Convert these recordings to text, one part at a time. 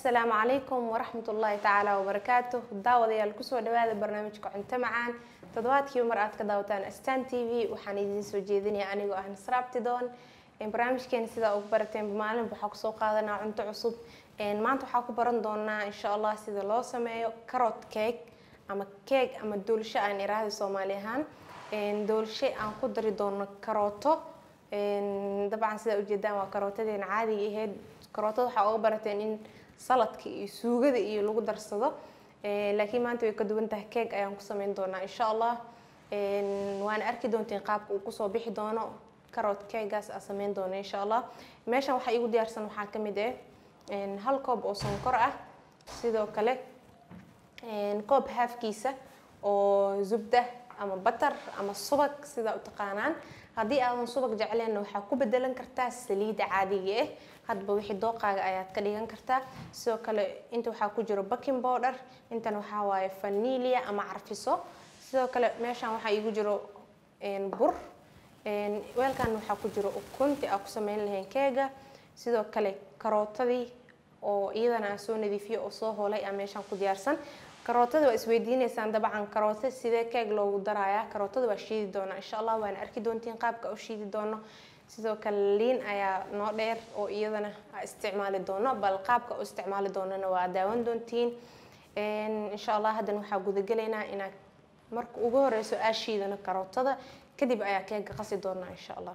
asalaamu calaykum waraxmat ullaahi tacaala wabarakaatu daawadayaal kusoo dhawaada barnaamijka cunto macaan toddobaadkiiba mar aad ka daawataan astan t v waxaan idiin soo jeedinaya anigoo ah nasraabtidoon barnaamijkeena sidaa ugu barateen maalinba waxaa kusoo qaadanaa cunto cusub maanta waxaa ku baran doonaa insha allah sida loo sameeyo carrot cake ama keeg ama doolsho aan iraahda soomaali ahaan doolsho aan ku dari doono karooto dabcan sidaa ujeedaan waa karootadeena caadiga ahayd karootada waxaa uga barateen in saladka iyo suugada iyo lagu darsado laakiin maanta way ka duwan tahay keeg ayaan ku sameyn doonaa insha allah waana arki doonteen qaabka uu kusoo bixi doono carrot keegaas aan sameyn doono insha allah meeshan waxaa igu diyaarsan waxaa ka mid ah hal koob oo sonkor ah sidoo kale koob haafkiisa oo zubda ama batar ama subag sidaa u taqaanaan haddii aadan subag jecleenna waxaa ku bedelan kartaa saliida caadiga ah hadba wixii dooqaaga ayaad ka dhigan kartaa sidoo kale inta waxaa ku jiro baking powder intan waxaa waaye vanilia ama carfiso sidoo kale meeshan waxaa iigu jiro bur weelkan waxaa ku jiro ukunti aa ku sameyn lahayn keega sidoo kale karootadii oo iyadana aan soo nadiifiyo oo soo hoolay aa meeshan ku diyaarsan karootada waa isweydiineysaan dabcan karooto sidee keeg loogu darayaa karootada waa shiidi doonaa insha allah waana arki doontiin qaabka u shiidi doono sidoo kale liin ayaa noo dheer oo iyadana aa isticmaali doono bal qaabka u isticmaali doonana waa daawan doontiin insha allah haddana waxaa gudagelaynaa inaad marka ugu horeyso aa shiidano karootada kadib ayaa keega qasi doonaa insha allah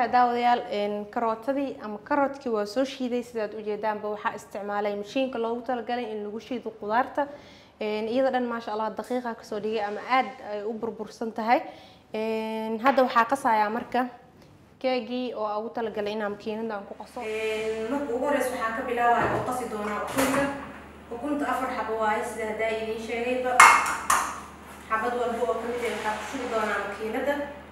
tahay daawadayaal karootadii ama karotkii waa soo shiiday sidaad ujeedaanba waxaa isticmaalay mashiinka loogu talagalay in lagu shiido qudaarta iyada dhan maasha allah daqiiqa kasoo dhigay ama aad ay u burbursan tahay hadda waxaa qasayaa marka keegii oo ugu talagalay inaan makiinada aan ku qaso marka ugu horeys waxaa ka bilaabaya oo qasi doonaa ukunta ukunta afar xabo waaye sida haddaa idiin sheegayba xabad walba oo kamid ah waxaa ku shubi doonaa makiinada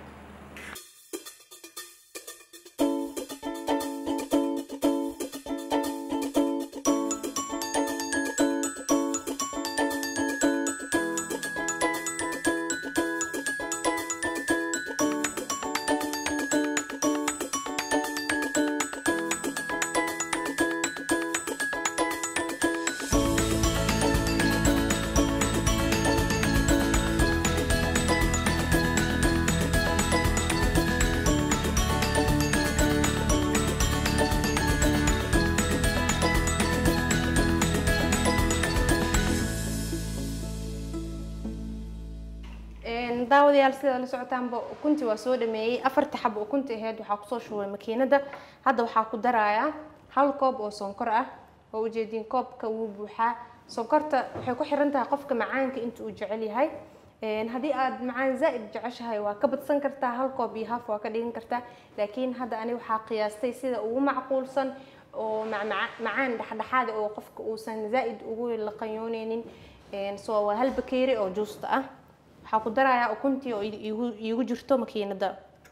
daawadayaal sidaa la socotaanba ukuntii waa soo dhameeyey afarta xabo ukunta aheyd waxaa kusoo shubay makiinada hadda waxaa ku darayaa hal koob oo sonkor ah oo ujeediin koobka wuu buuxaa sonkorta waxay ku xiran tahay qofka macaanka inta uu jecel yahay haddii aad macaan zaa'id jeceshahay waa ka badsan kartaa hal koob iyo haf waa ka dhigan kartaa laakiin hadda ani waxaa qiyaastay sida ugu macquulsan oo macaan dhexdhexaada oo qofka uusan zaa'id ugu laqanyooneynin so waa hal bakeeri oo juusta ah waxaa ku darayaa ukuntii oo iigu jirto makiinada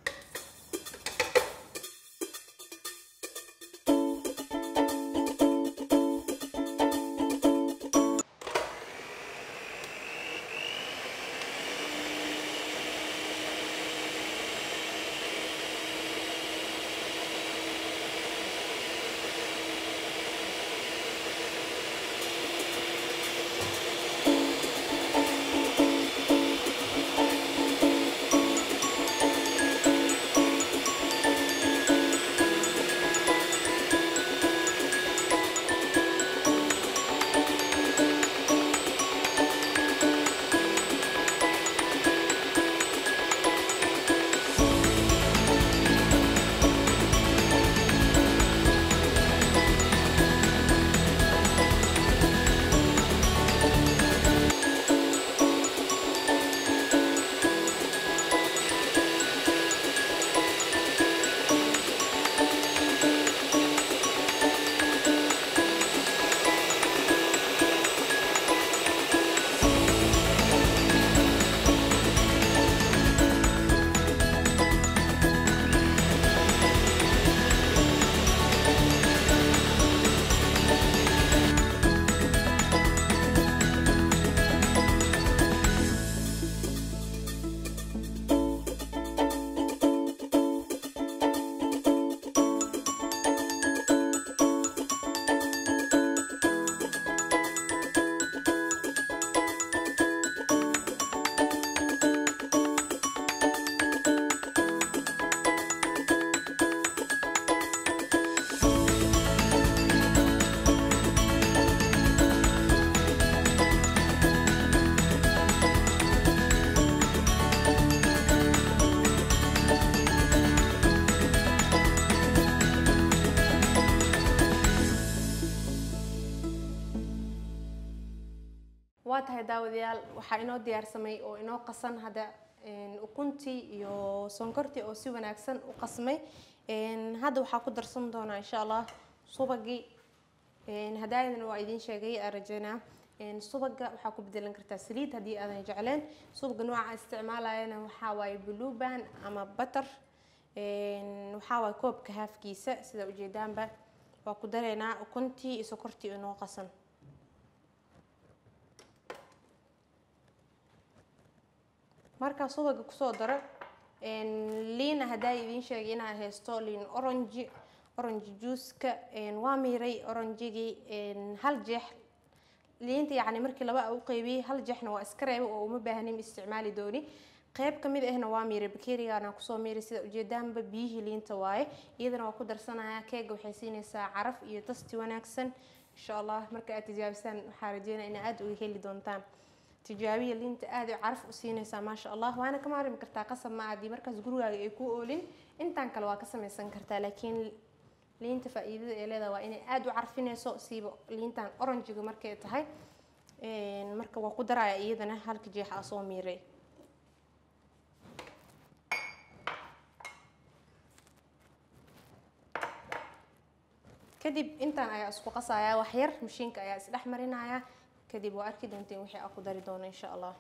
waa tahay daawadayaal waxaa inoo diyaarsamay oo inoo qasan hadda ukuntii iyo sonkortii oo si wanaagsan u qasmay hadda waxaa ku darsan doonaa insha allah subagii hadaadan waa idiin sheegay aan rajeynaa subaga waxaa ku bedelan kartaa saliid haddii aadan jecleen subaga nooca isticmaalayana waxaa waaye bluban ama butter waxaa waaye koobka haafkiisa sida ujeedaanba waa ku dareynaa ukuntii iyo sokortii inoo qasan markaa subaga kusoo daro liina haddaa idiin sheegay inaa haysto liin orange orange juuska waa miiray orangigii hal jeex liinta yacni markii laba u qeybiyey hal jeexna waa iska reebay oo uma baahnin isticmaali dooni qeyb kamid ahna waa miiray bakerigaana kusoo miiray sida ujeedaanba biyihii liinta waaye iyadana waa ku darsanaya keega waxay siinaysaa caraf iyo tasti wanaagsan insha allah marka aad tijaabisaan waxaa rajeynaya ina aada uga heli doontaan tijaabiya liinta aad ay caraf u siinaysaa maasha allah waana ka maarmi kartaa qasab ma haddii markaas gurigaaga ay ku oolin intaan kale waa ka samaysan kartaa laakiin liinta faa-iidada ee leedahay waa inay aada u carfinayso siiba liintan oranjiga markay tahay marka waa ku daraya iyadana halka jeexa a soo miiray kadib intaan ayaa isku qasaya wax yar mashiinka ayaa isdhex marinaya kadib waa arki doonteen wixii aan ku dari doono insha allah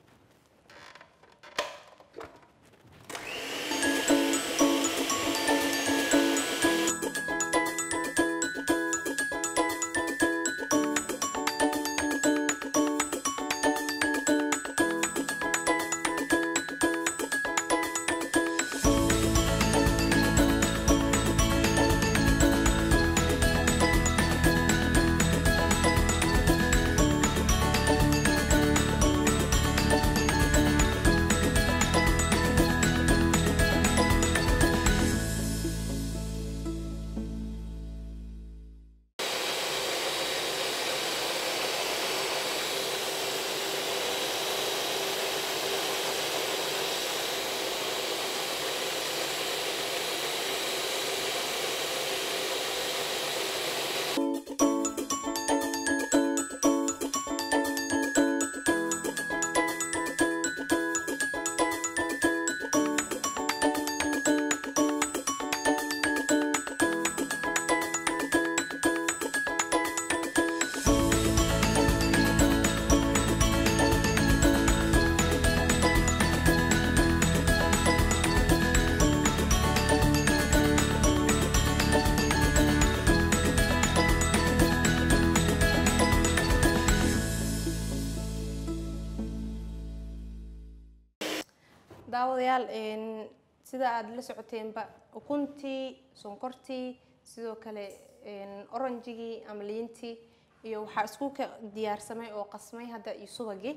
daawadayaal sida aada la socoteenba ukuntii sonkortii sidoo kale oranjigii ama liintii iyo waxaa isku ka diyaarsamay oo qasmay hadda iyo subagii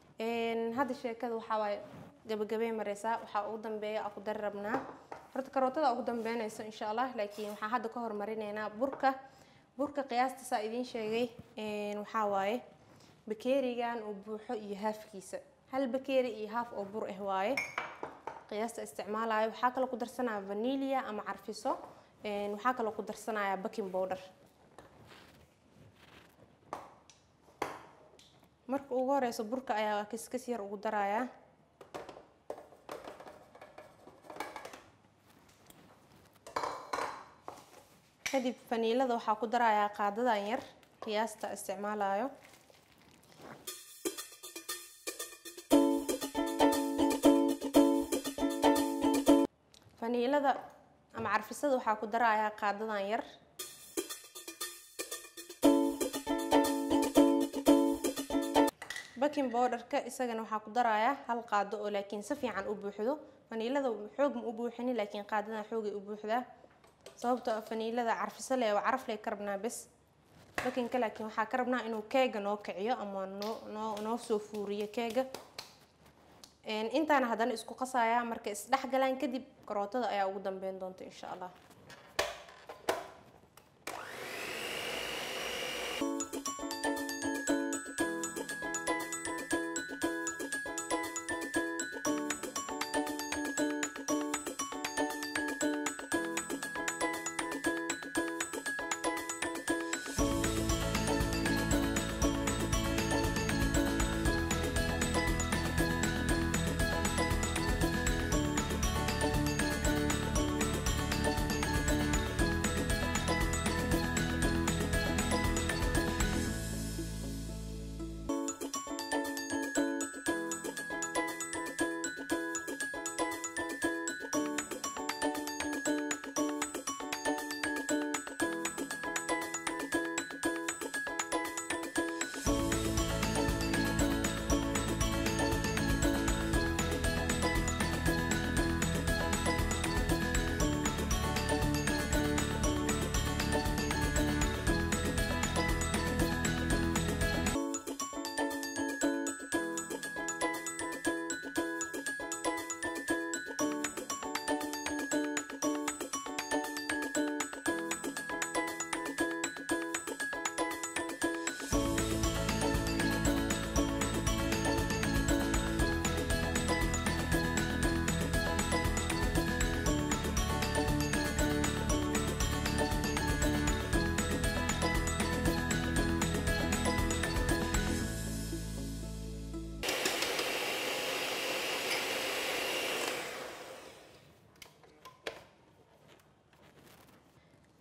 hadda sheekada waxaa waaye gabagabey mareysaa waxaa ugu dambeeya aan ku dari rabnaa horta karootada ugu dambeynayso insha allah laakiin waxaan hadda ka hormarineynaa burka burka qiyaasta saa idiin sheegay waxaa waaye bakeerigan uu buuxo iyo haafkiisa hal bakeeri iyo haaf oo bur ah waaye qiyaasta isticmaalayo waxaa kaloo ku darsanaya vanilia ama carfiso waxaa kaloo ku darsanaya baking powder marka ugu horeyso burka ayaa kaskas yar ugu daraya kadib faniilada waxaa ku darayaa qaadadan yar qiyaasta isticmaalayo faniilada ama carfisada waxaa ku darayaa qaadadan yar baking bowderka isagana waxaa ku darayaa hal qaado oo laakiin si fiican u buuxdo faniilada xoog ma u buuxini laakiin qaadadan xoogay u buuxdaa sababtoo ah faniilada carfiso leh waa caraf leh ka rabnaa bes bakinka laakiin waxaa ka rabnaa inuu keega noo kiciyo ama noo noo noo soo fuuriyo keega intaana haddana isku qasaya markay isdhexgalaan kadib karootada ayaa ugu dambeyn doonta insha allah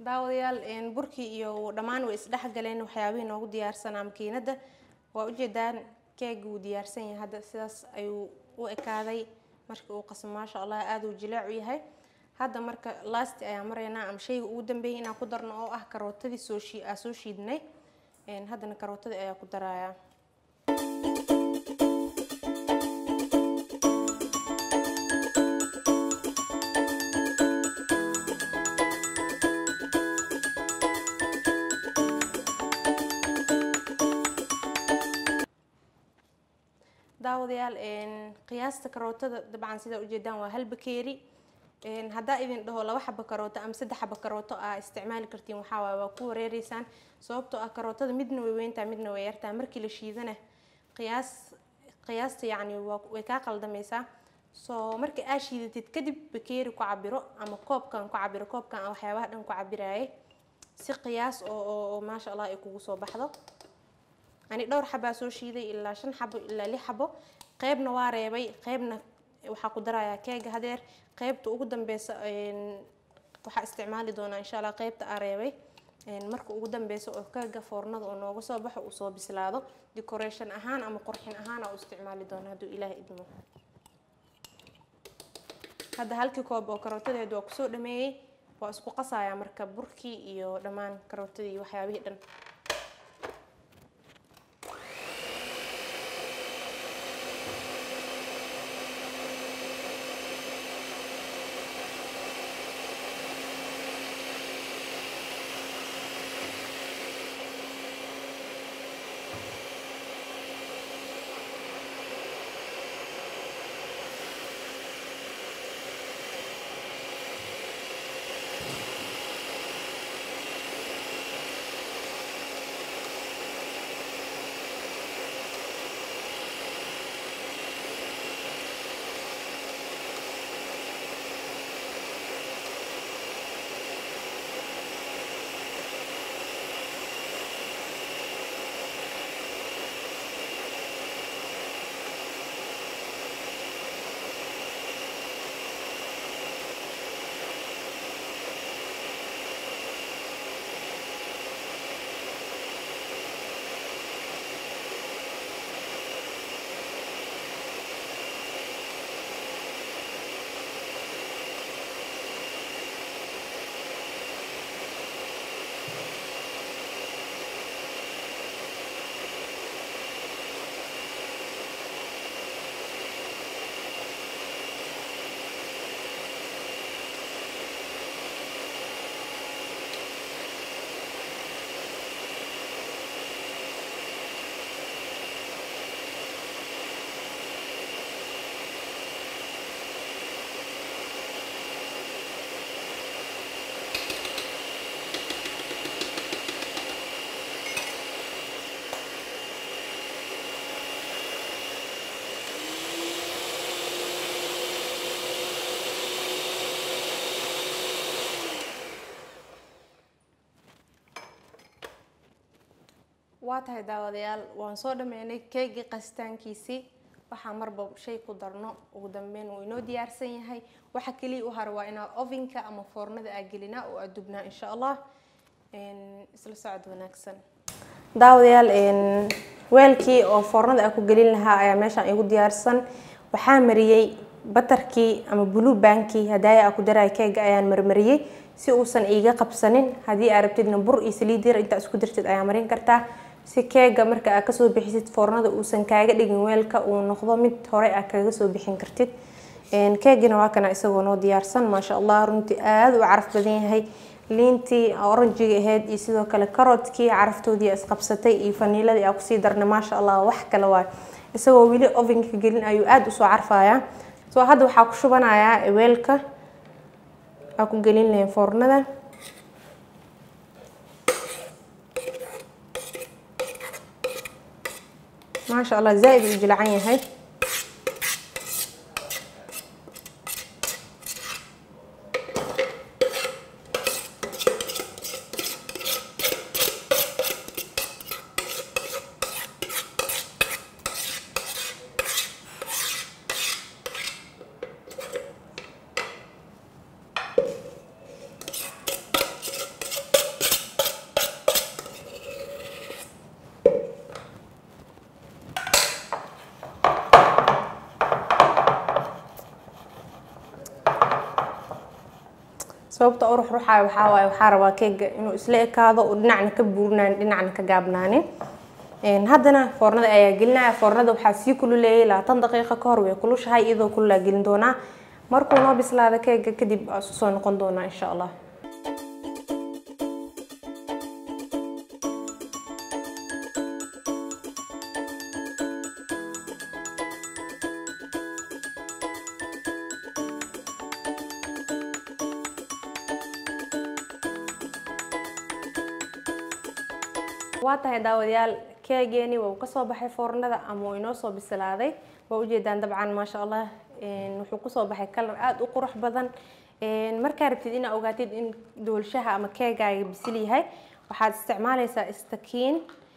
daawadayaal burkii iyo dhammaan way isdhexgaleen waxyaabihii noogu diyaarsanaa makiinada waa ujeedaan keega wuu diyaarsan yahay hadda sidaas ayuu u ekaaday markii uu qasmo maasha allah aada uu jilaacu yahay hadda marka lasti ayaa maraynaa ama shayga ugu dambeeyay inaan ku darno oo ah karootadii soo shii aa soo shiidnay haddana karootadii ayaa ku darayaa daawadayaal qiyaasta karootada dabcan sidaa ujeedaan waa hal bakeeri haddaa idin dhaho laba xaba karooto ama saddex xaba karooto aa isticmaali kartiin waxaa waay waa ku wareereysaan sababtoo ah karootada midna way weyntaa midna way yartaa markii la shiidana qiyaas qiyaasta yacni waa way kaa qaldamaysaa soo marka aa shiidatid kadib bakeeri ku cabiro ama koobkan ku cabiro koobkan aan waxyaabaha dhan ku cabiraayay si qiyaas oo oo maasha allah ay kugu soo baxdo ani dhowr xabaa soo shiiday ilaa shan xabo ilaa lix xabo qeybna waa reebay qeybna waxaa ku darayaa keega hadeer qeybta ugu dambeysa waxaa isticmaali doonaa insha allah qeybta aa reebay marka ugu dambeysa oo keega foornada oo nooga soo baxo uu soo bislaado decoration ahaan ama qurxin ahaan aa u isticmaali doonaa hadduu ilaah idmo hadda halkii koob oo karootadeedu waa kusoo dhameeyey waa isku qasayaa marka burkii iyo dhammaan karootadii iyo waxyaabihii dhan waa tahay daawadayaal waan soo dhameynay keegii qasitaankiisii waxaa marba shay ku darno ugu dambeyn wuu inoo diyaarsan yahay waxa keliya u hara waa inaa ovenka ama foornada aa gelinaa oo aa dubnaa insha allah isla socod wanaagsan daawadayaal weelkii oo foornada aa ku gelin lahaa ayaa meeshaan igu diyaarsan waxaa mariyey batarkii ama blue bankii hadaaya aa ku daraya keega ayaan marmariyey si uusan iiga qabsanin haddii aa rabtidna bur iyo saliid yar intaa isku dirtid ayaa marin kartaa si keega marka aa kasoo bixisid foornada uusan kaaga dhigin weelka uu noqdo mid hore aa kaga soo bixin kartid keegina waa kana isagoo noo diyaarsan maasha allah runtii aada u caraf badan yahay liintii oranjiga ahayd iyo sidoo kale karoodkii caraftoodii isqabsatay iyo faniiladii aa kusii darnay maasha allah wax kale waay isagoo weli ovenka gelin ayuu aada usoo carfayaa soo hadda waxaa ku shubanayaa weelka aa ku gelin lahayn foornada maasha allah zaa-id uu jilcan yahay sababta u ruxruxaayo waxaa waaye waxaa rabaa keega inuu isla ekaado oo dhinacna ka buurnaanin dhinacna ka gaabnaanin haddana foornada ayaa gelinaya foornada waxaa sii kululeeyay labaatan daqiiqo ka hor way kulushahay iyadoo kululaa gelin doonaa markuu noo bislaada keega kadib aa isku soo noqon doonaa insha allah waa tahay daawadayaal keegeeni waa uu kasoo baxay foornada ama uu inoo soo bislaaday waa ujeedaan dabcan maasha allah wuxuu kusoo baxay kalar aada u qurux badan markaa rabtid inaa ogaatid in doolshaha ama keegaaga bisil yahay waxaad isticmaaleysaa istakiin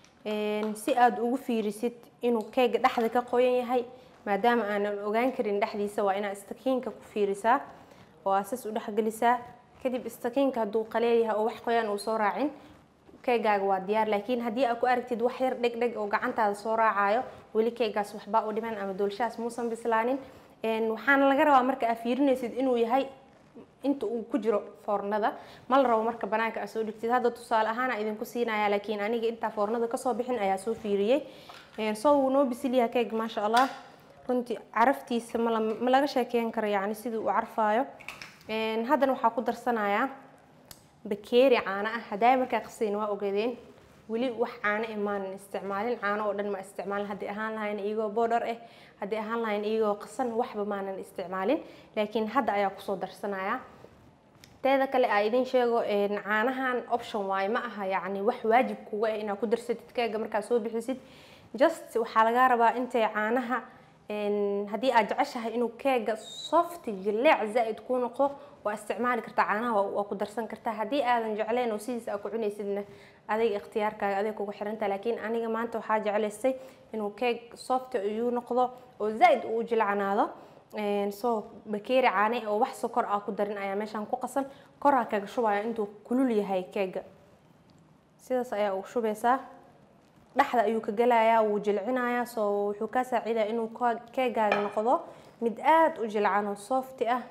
si aada ugu fiirisid inuu keega dhexda ka qoyan yahay maadaama aanan ogaan karin dhexdiisa waa inaad istakiinka ku fiirisaa oo aasas u dhexgelisaa kadib istakiinka hadduu qaleel yahay oo wax qoyaan uu soo raacin keegaaga waa diyaar laakiin haddii aad ku aragtid wax yar dheg dheg oo gacantaada soo raacayo weli keegaas waxbaa u dhiman ama doolshahaas muusan bislaanin waxaana laga rabaa marka aad fiirinaysid inuu yahay inta uu ku jiro foornada ma la rabo marka banaanka aad soo dhigtid hadda tusaale ahaan aa idinku siinaya laakiin aniga intaa foornada kasoo bixin ayaa soo fiiriyey soo wuu noo bisil yahay keeg maasha allah runtii caraftiisa mala ma laga sheekeyn karo yacni sidii uu carfaayo haddana waxaa ku darsanayaa bakeeri caano ah haddaay markaa qasayn waa ogeedeen weli wax caano eh maanan isticmaalin caano oo dhan ma isticmaalin haddii ahaan lahayn iyagoo boodhar ah haddii ahaan lahayn iyagoo qasan waxba maanan isticmaalin laakiin hadda ayaa kusoo darsanaya teeda kale aa idin sheego caanahan option waaye ma aha yacni wax waajib kuga ah inaad ku darsatid keega markaad soo bixisid just waxaa lagaa rabaa intay caanaha haddii aad jeceshahay inuu keega soft jileec zaa'id kuu noqdo waa isticmaali kartaa caanaha waa ku darsan kartaa haddii aadan jecleen oo sidiisa aad ku cunaysidna adayga ikhtiyaarkaaga aday kugu xiranta laakiin aniga maanta waxaa jeclaystay inuu keeg soft iyuu noqdo oo zaa'id uu jilcanaado soo bakeeri caane oo wax sokor ah ku darin ayaa meeshaan ku qasan koraa kaga shubaya intuu kulul yahay keega sidaas ayaa ugu shubeysaa dhexda ayuu ka gelayaa wuu jilcinayaa soo wuxuu kaa saaciidaya inuu keegaaga noqdo mid aada u jilcan oo softi ah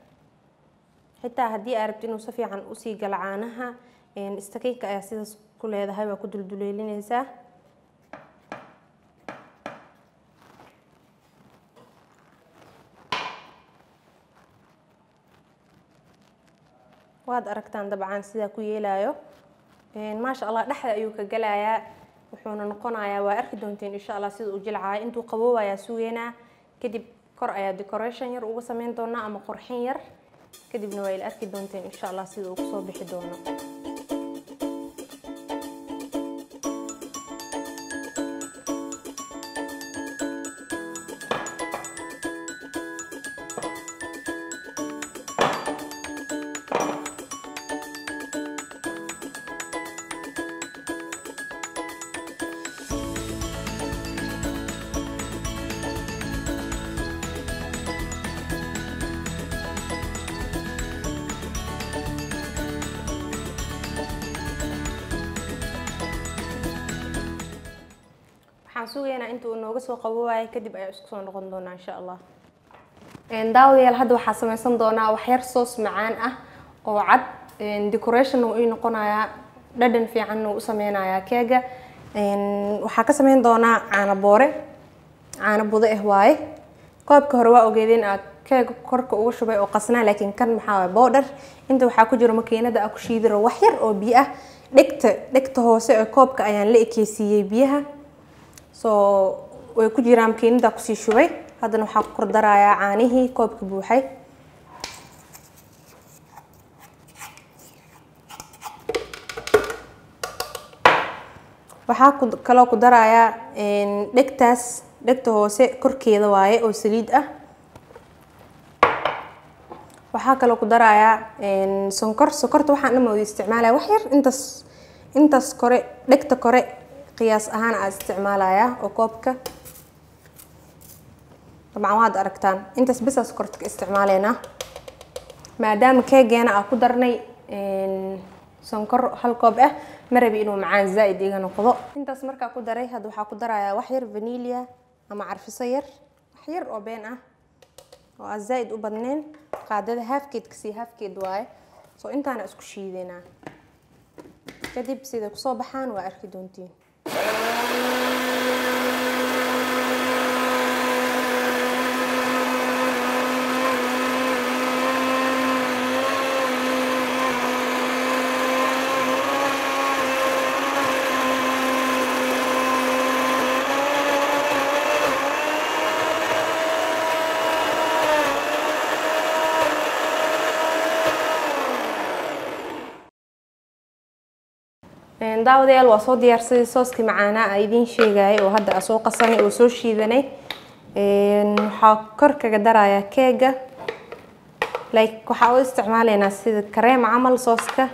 xitaa haddii aa rabti inuu si fiican usii galo caanaha istakiinka ayaa sidaas ku leedahay waa ku dulduleelinaysaa waad aragtaan dabcan sidaa ku yeelayo maasha allah dhexda ayuu ka gelayaa wuxuuna noqonayaa waa arki doonteen insha allah sida uu jilcaayo intuu qaboobayaa sugeynaa kadib kor ayaa decoration yar uga sameyn doonaa ama qorxin yar kadibna waa ila arki doonteen insha allah sida uu kusoo bixi doono waxaan sugaynaa inta uu nooga soo qaboowayo kadib ayaa isku soo noqon doonaa insha allah daawadayaal hadda waxaa sameysan doonaa waxyar soos macaan ah oo cad decoration uu ii noqonayaa dhadhan fiican uu u sameynayaa keega waxaa ka sameyn doonaa caano boore caano budo ah waaye koobka hore waa ogeedeen aad keega korka uga shubay oo qasnaa laakiin kan maxaa waaye boodhar inta waxaa ku jiro makiinada aa ku shiidiro wax yar oo biyo ah dhegta dhegta hoose ee koobka ayaan la ekeysiiyey biyaha soo way ku jiraan makiinada kusii shubay haddana waxaa ku kordarayaa caanihii koobka buuxay waxaa kaloo ku darayaa dhegtaas dhegta hoose korkeeda waaye oo saliid ah waxaa kaloo ku darayaa sonkor sonkorta waxaan dhan wada isticmaalaya wax yar intaas intaas kore dhegta kore qiyaas ahaan aa isticmaalayaa oo koobka dabcan waad aragtaan intaas bisaa sokorta ka isticmaaleynaa maadaama keegeena aa ku darnay sonkor hal koob ah ma rabi inuu macaan zaa'id iga noqdo intaas markaa ku daray hadda waxaa ku darayaa wax yar vanilia ama carfiso yar wax yar oo been ah oo aan zaa'id u badnayn qaadada haafkeed kasii haafkeed waaye soo intaana isku shiidanaa kadib sida kusoo baxaan waa arki doontiin daawadayaal waa soo diyaarsaday sooskii macaanaa a idiin sheegayay oo hadda a soo qasanay oo soo shiidanay waxaa kor kaga darayaa keega like waxaa u isticmaaleynaa sida kareem camal sooska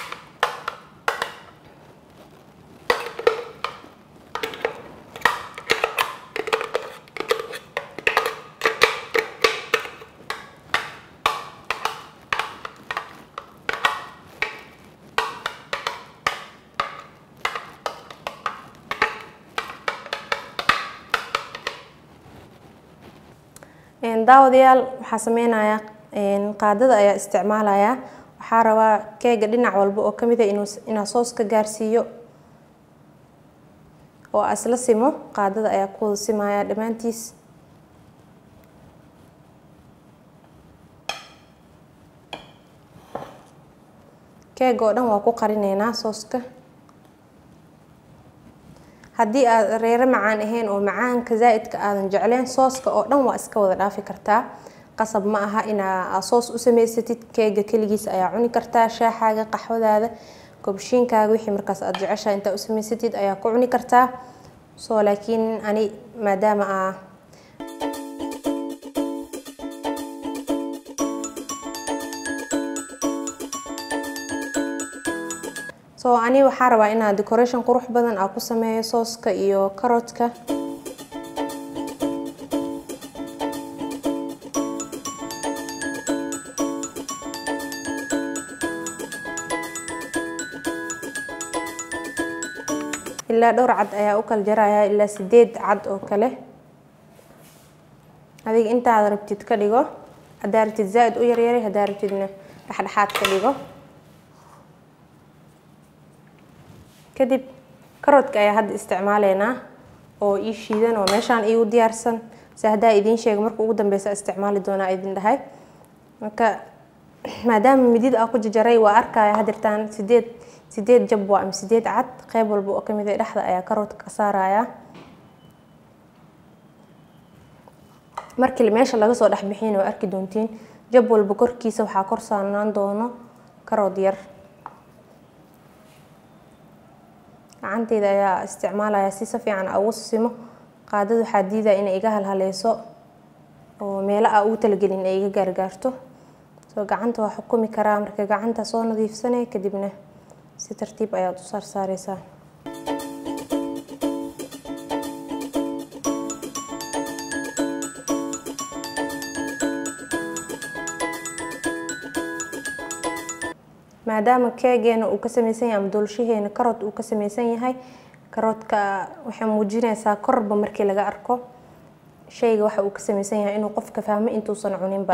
daawadayaal waxaa sameynayaa qaadada ayaa isticmaalayaa waxaa rabaa keega dhinac walba oo kamid a inaa sooska gaarsiiyo oo a isla simo qaadada ayaa ku wada simaya dhammaantiis keega oo dhan waa ku qarineynaa sooska haddii aad reero macaan ahayn oo macaanka zaa-idka aadan jecleen sooska oo dhan waa iska wada dhaafi kartaa qasab ma aha inaa soos u samaysatid keega keligiisa ayaa cuni kartaa shaaxaaga qaxwadaada kobshiinkaaga wixii markaas aad jeceshaha intaa u samaysatid ayaa ku cuni kartaa soo laakiin ani maadaama a so ani waxaa rabaa inaa decoration qurux badan aa ku sameeyo sooska iyo karotka ilaa dhowr cad ayaa u kala jaraya ilaa sideed cad oo kale adiga intaad rabtid ka dhigo haddaa rabtid zaa-id u yaryaray haddaa rabtidna dhexdhexaad ka dhigo kadib karoodka ayaa hadda isticmaaleynaa oo ii shiidan oo meeshaan iigu diyaarsan se haddaa idiin sheega marka ugu dambeysa isticmaali doonaa idin dhahay marka maadaama midid aa ku jajaray waa arkaya hadirtaan sideed sideed jab waa ama sideed cad qeyb walba oo kamid a dhexda ayaa karoodka ka saaraya markii meesha laga soo dhexbixin waa arki doontiin jab walba korkiisa waxaa kor saarnaan doono karood yar gacanteyda ayaa isticmaalaya si si fiican a ugu simo qaadada waxaa diidaya inay iga halhaleyso oo meelo a ugu talagelin ay iga gaargaarto soo gacanta waa xukumi karaa marka gacanta soo nadiifsanay kadibna si tartiib ayaad u saarsaareysaa maadaama keegeena uu ka sameysan yahay ama doolshaheena karood uu ka sameysan yahay karoodka waxay muujineysaa korba markii laga arko shayga waxa uu ka sameysan yahay inuu qofka fahmo intuusan cuninba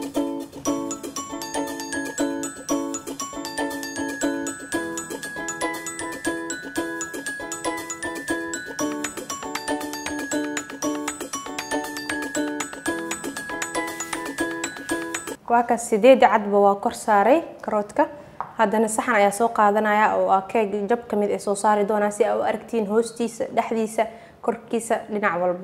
waa kaas sideeda cadba waa kor saaray karoodka haddana saxan ayaa soo qaadanaya oo ah keeg jab ka mid ee soo saari doonaa si aa u aragtiin hoostiisa dhexdiisa korkiisa dhinac walbo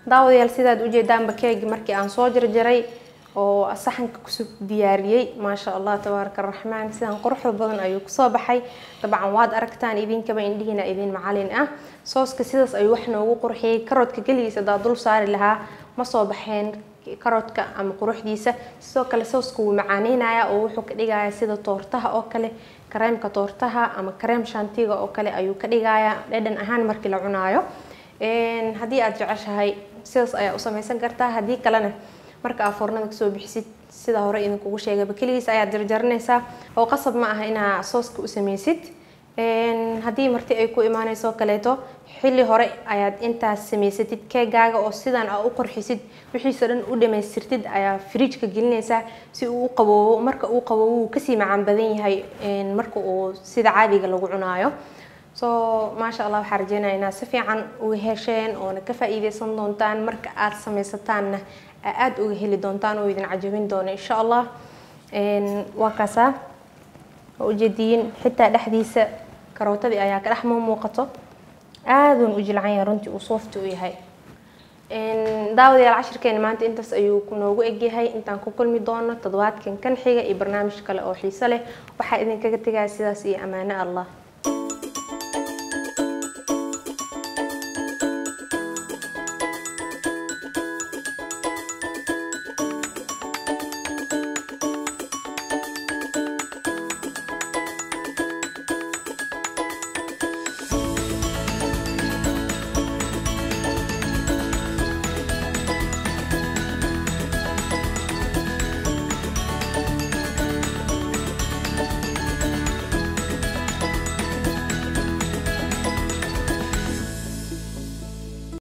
daawadayaal sidaad ujeedaanba keegi markii aan soo jarjaray oo saxanka kusoo diyaariyey maasha allah tabaaraka araxmaan sidan quruxda badan ayuu kusoo baxay dabcan waad aragtaan idinkaba indhihiina idin macalin ah sooska sidaas ayuu wax noogu qurxiyey karoodka keligiisa hadaa dul saari lahaa ma soo baxeen karoodka ama quruxdiisa sidoo kale sooska wuu macaaneynaya oo wuxuu ka dhigaya sida toortaha oo kale kareemka toortaha ama kareem shantiga oo kale ayuu ka dhigaya dhadhan ahaan markii la cunaayo haddii aad jeceshahay sidaas ayaa u samaysan kartaa haddii kalena marka aad foornada kasoo bixisid sida hore idinkugu sheegayba keligiis ayaad jarjaranaysaa oo qasab ma aha inaa sooska u sameysid haddii marti ay ku imaaneyso kaleeto xilli hore ayaad intaas samaysatid keegaaga oo sidan aa u qorxisid wixiisa dhan u dhamaystirtid ayaa fridjka gelinaysaa si uu u qaboobo marka uu qaboobo wuu kasii macaan badan yahay marka uu sida caadiga lagu cunaayo so maasha allah waxaa rajeynaya inaad si fiican uga hesheen oona ka faa-iideysan doontaan marka aada samaysataanna aada uga heli doontaan oo idin cajabin doono insha allah waa kaasaa waa ujeediyin xitaa dhexdiisa karootadii ayaa ka dhex muuqato aaduun u jilcan yahay runtii uu soofti u yahay daawadayaal cashirkeena maanta intaas ayuu noogu egyahay intaan ku kulmi doono toddobaadkan kan xiga iyo barnaamij kale oo xiiso leh waxaa idinkaga tegaya sidaas iyo ammaano allah